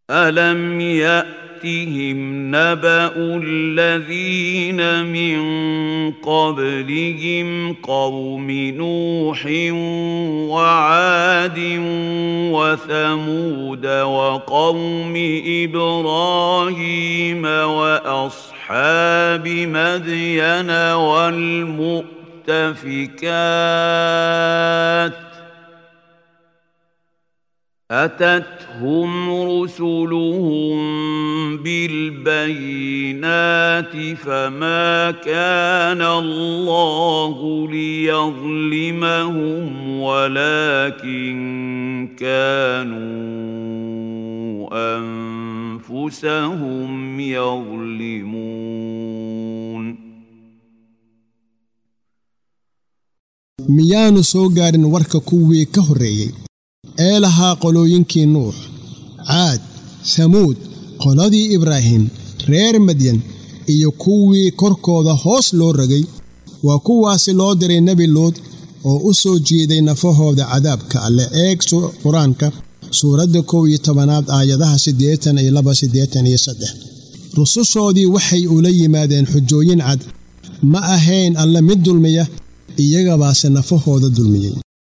ألم يأتهم نبأ الذين من قبلهم قوم نوح وعاد وثمود وقوم إبراهيم وأصحاب مدين والمؤتفكات أتتهم رسلهم بالبينات فما كان الله ليظلمهم ولكن كانوا أنفسهم يظلمون miyaanu soo gaadhin warka kuwii ka horreeyey ee lahaa qolooyinkii nuux caad samuud qoladii ibraahim reer madyan iyo kuwii korkooda hoos loo ragay waa kuwaasi loo diray nebi luud oo u soo jiiday nafahooda cadaabka alle eeg qur-aanka suuradda kow iyo tobanaad aayadaha siddeetan iyo laba siddeetan iyo saddex rusushoodii waxay ula yimaadeen xujooyin cad ma ahayn alle mid dulmiya iyagabaase nafahooda dulmiyey